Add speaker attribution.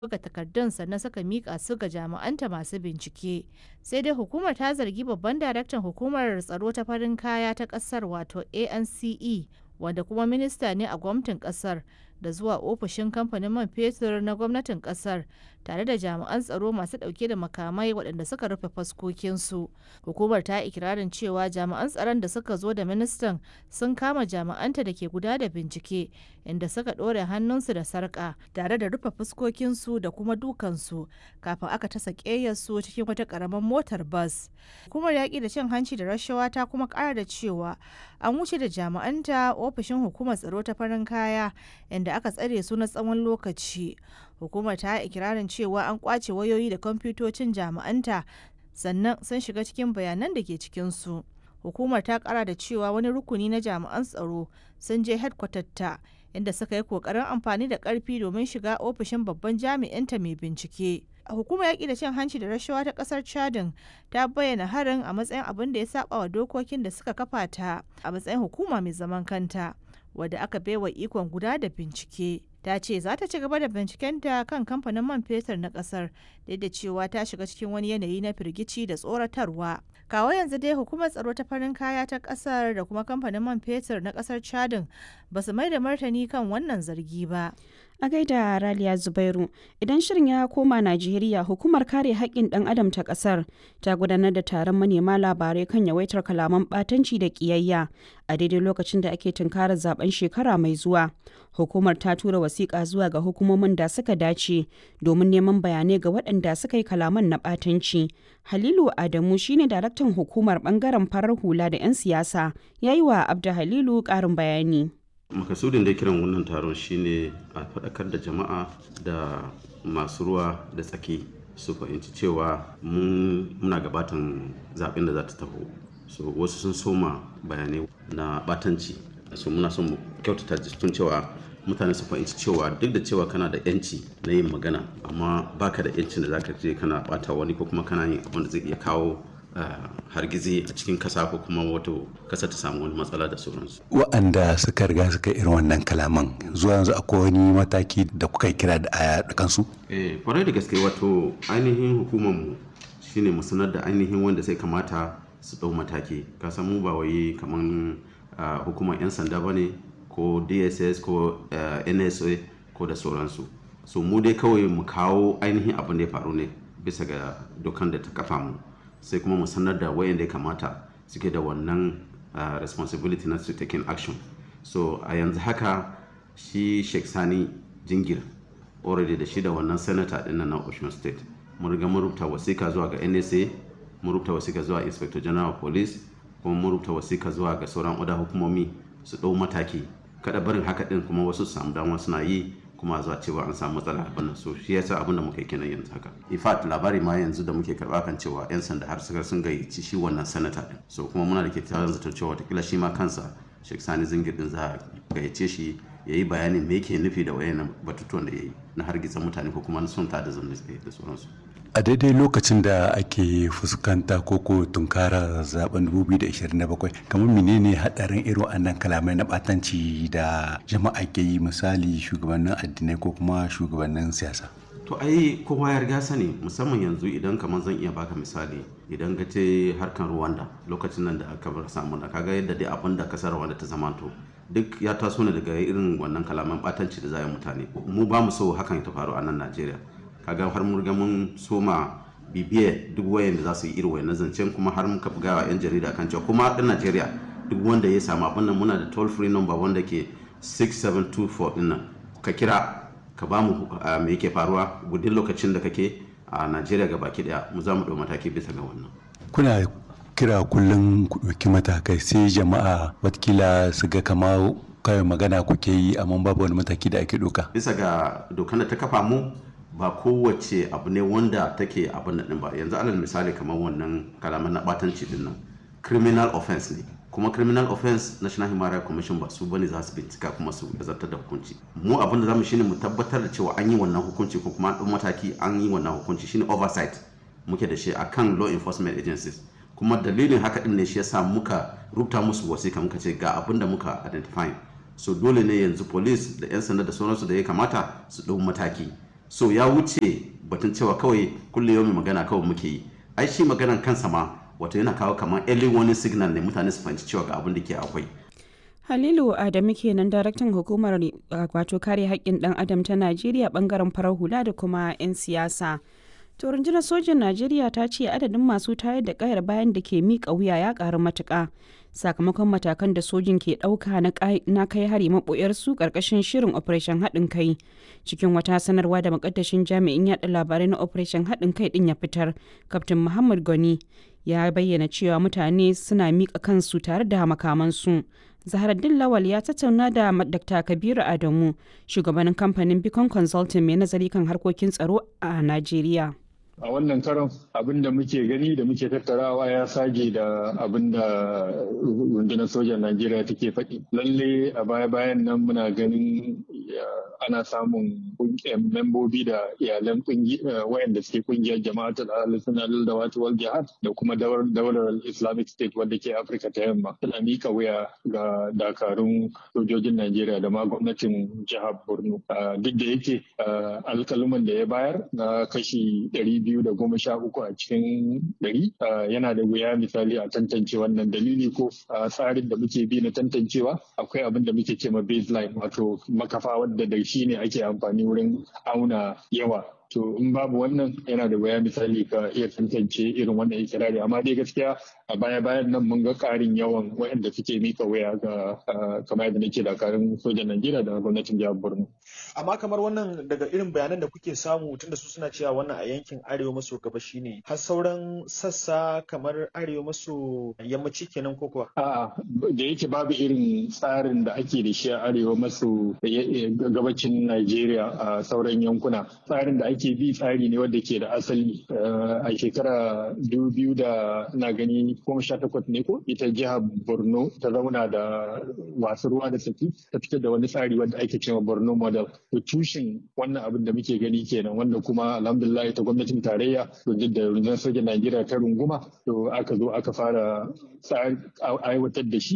Speaker 1: buga takardun sannan suka mika su ga jami'anta masu bincike sai dai hukumar ta zargi babban daraktan hukumar tsaro ta farin kaya ta kasar wato ance wanda kuma minista ne a gwamnatin kasar da zuwa ofishin kamfanin man fetur na gwamnatin kasar tare da jami'an tsaro masu dauke da makamai waɗanda suka rufe faskokinsu hukumar ta ikirarin cewa jami'an tsaron da suka zo da ministan sun kama jami'anta da ke guda da bincike inda suka ɗore hannunsu da sarƙa tare da rufe fuskokinsu da kuma dukansu kafin aka tasa ƙeyarsu cikin wata ƙaramin motar bas hukumar yaƙi da cin hanci da rashawa ta kuma ƙara da cewa an wuce da jami'anta ofishin hukumar tsaro ta farin kaya inda aka tsare su na tsawon lokaci hukumar ta ikirarin cewa an kwace wayoyi da kwamfutocin jami'anta sannan sun shiga cikin bayanan da ke cikinsu hukumar ta kara da cewa wani rukuni na jami'an tsaro sun je ta inda suka yi kokarin amfani da karfi domin shiga ofishin babban jami'inta mai bincike hukumar yaƙi da cin hanci da rashawa ta ƙasar chadin ta bayyana harin a matsayin abin da ya saba wa dokokin da suka kafa ta a matsayin hukuma mai zaman kanta wadda aka baiwa ikon guda da bincike ta ce za ta ci gaba da bincikenta kan kamfanin man fetur na kasar duk da cewa ta shiga cikin wani yanayi na firgici da tsoratarwa kawo yanzu dai hukumar tsaro ta farin kaya ta kasar da kuma kamfanin man fetur na kasar chadin ba su mai da martani kan wannan zargi ba
Speaker 2: a gaida raliya zubairu idan shirin ya koma najeriya hukumar kare haƙƙin ɗan adam ta ƙasar ta gudanar da taron manema labarai kan yawaitar kalaman ɓatanci da ƙiyayya a daidai lokacin da ake tunkarar zaben shekara mai zuwa hukumar ta tura wasiƙa zuwa ga hukumomin da suka dace domin neman bayanai ga waɗanda suka yi kalaman na ɓatanci halilu adamu shine daraktan hukumar ɓangaren farar hula da 'yan siyasa ya yi wa abda halilu ƙarin bayani
Speaker 3: makasudin da kiran wannan taron shine a faɗakar da jama'a da masu ruwa da tsaki su fahimci cewa muna gabatan zaɓen da za ta taho so wasu sun soma bayanai na batanci so muna son mu kyautata tun cewa mutane su fahimci cewa duk da cewa kana da yanci na yin magana amma baka da yancin da zaka je kana bata wani ko kuma kana yin abin da zai iya kawo Uh, hargizi a cikin kasa ko kuma wato kasa ta samu wani matsala da sauransu.
Speaker 4: Wa'anda suka riga suka irin wannan kalaman zuwa yanzu akwai wani mataki da kuka kira da aya da kansu?
Speaker 3: Eh, kwarai da gaske wato ainihin hukumar mu shine mu sanar da ainihin wanda sai kamata su ɗau mataki. Ka san mu ba wai kaman uh, hukumar 'yan sanda ba ne ko DSS ko uh, NSA ko da sauransu. So mu dai kawai mu kawo ainihin abin da ya faru ne bisa ga dokan da ta kafa mu. sai kuma mu sanar da wayanda ya kamata suke da wannan uh, responsibility na su taking action so a yanzu haka shi sheikh sani jingir already da shi da wannan senator din na ocean state mun riga mun rubuta wasika zuwa ga nsa mun rubuta wasika zuwa inspector general of police kuma mun rubuta wasika zuwa ga sauran oda hukumomi su ɗau mataki kada barin haka din kuma wasu su samu dama suna yi kuma zuwa cewa an samu matsala abin nan so shi yasa abin da muka kenan yanzu haka in fact labari ma yanzu da muke karba kan cewa yan sanda har suka sun gayyaci shi wannan sanata din so kuma muna da ke tarin zaton cewa watakila shi ma kansa Sheikh Sani Zingir din za a gayyace shi ya yi bayanin me yake nufi da wayannan batutuwan da ya yi na hargitsa mutane ko kuma na son ta da zanne da sauransu
Speaker 4: a daidai lokacin da ake fuskanta ko ko tunkara zaben 2027 kamar menene hadarin irin wannan kalamai na batanci da jama'a ke yi misali shugabannin addinai ko kuma shugabannin siyasa
Speaker 3: to ai kowa ya riga sani musamman yanzu idan kamar zan iya baka misali idan ka ce harkan Rwanda lokacin nan da aka bar samu na kaga yadda dai abin da kasar Rwanda ta zamanto duk ya taso ne daga irin wannan kalaman batanci da za mutane mu ba mu so hakan ta faru a nan Najeriya kaga har mun riga mun soma bibiye duk wayan da za su yi irin wayan zancen kuma har muka buga wa 'yan jarida kan cewa kuma ɗan Najeriya duk wanda ya samu abin nan muna da toll free number wanda ke 6724 din nan ka kira ka ba mu me yake faruwa gudun lokacin da kake a Najeriya ga baki daya mu za mu ɗau mataki bisa ga wannan.
Speaker 4: Kuna kira kullum ku ɗauki matakai sai jama'a watakila su ga kama kawai magana kuke yi amma babu wani mataki da ake ɗauka.
Speaker 3: Bisa ga dokan da ta kafa mu ba kowace abu ne wanda take abin da ba yanzu alal misali kamar wannan kalaman na batanci din nan criminal offense ne kuma criminal offense national human rights commission ba su bane za su bincika kuma su zartar da hukunci mu abin da zamu shine mu tabbatar da cewa an yi wannan hukunci ko kuma an mataki an yi wannan hukunci shine oversight muke da shi akan law enforcement agencies kuma dalilin haka din ne shi yasa muka rubuta musu wasika muka ce ga abin da muka identify so dole ne yanzu police da yan sanda da sauransu da ya kamata su ɗau mataki so ya wuce batun cewa kawai kullum yau magana kawai muke yi ai shi maganan kansa ma wato yana kawo kamar early warning signal ne mutane su fahimci cewa ga abin da ke akwai
Speaker 2: Halilu Adamu kenan daraktan hukumar wato kare haƙƙin ɗan adam ta Najeriya bangaren farar hula da kuma 'yan siyasa. To rundunar sojin Najeriya ta ce adadin masu tayar da kayar bayan da ke miƙa wuya ya ƙaru matuƙa sakamakon matakan da sojin ke ɗauka na kai hari maɓoyar su ƙarƙashin shirin Operation haɗin kai. Cikin wata sanarwa da makaddashin jami'in yaɗa labarai na Operation haɗin kai ɗin ya fitar, Kaftin Muhammad Goni ya bayyana cewa mutane suna miƙa kansu tare da makamansu. Zaharaddin Lawal ya tattauna da Dr. Kabiru Adamu, shugabanin kamfanin Beacon Consulting mai nazari kan harkokin tsaro a Najeriya.
Speaker 5: a wannan karon abin da muke gani da muke tattarawa ya sage da abin da rundunar sojan najeriya take faɗi lalle a baya bayan nan muna ganin ana samun membobi da iyalan wayanda suke kungiyar jama'atul al-sunnah da wata wal jihad da kuma daular islamic state wadda ke afirka ta yamma tana mika wuya ga dakarun sojojin najeriya da ma gwamnatin jihar borno duk da yake alkaluman da ya bayar na kashi ɗari biyu da goma sha uku a cikin ɗari yana da wuya misali a tantance wannan dalili ko tsarin da muke bi na tantancewa akwai abin da muke cema baseline wato makafa wadda da shi ne ake amfani wurin auna yawa to in babu wannan yana da waya misali ka iya tantance irin wannan ikirari amma dai gaskiya a baya bayan nan mun ga karin yawan waɗanda suke mika waya ga kamar yadda nake dakarun sojan Najeriya da gwamnatin jihar Borno
Speaker 6: amma kamar wannan daga irin bayanan da kuke samu tunda su suna cewa wannan a yankin arewa maso gabashi ne har sauran sassa kamar arewa maso yammaci kenan ko kuwa
Speaker 5: a'a da yake babu irin tsarin da ake da shi a arewa maso gabacin Najeriya a sauran yankuna tsarin da ake ake bi tsari ne wanda ke da asali a shekara biyu da na gani goma sha takwas ne ko ita jihar borno ta zauna da wasu ruwa da saki ta fitar da wani tsari wanda ake cewa borno model to tushen wannan abin da muke gani kenan wanda kuma alhamdulillah ita gwamnatin tarayya to da rundunar sojan najeriya ta runguma to aka zo aka fara aiwatar da shi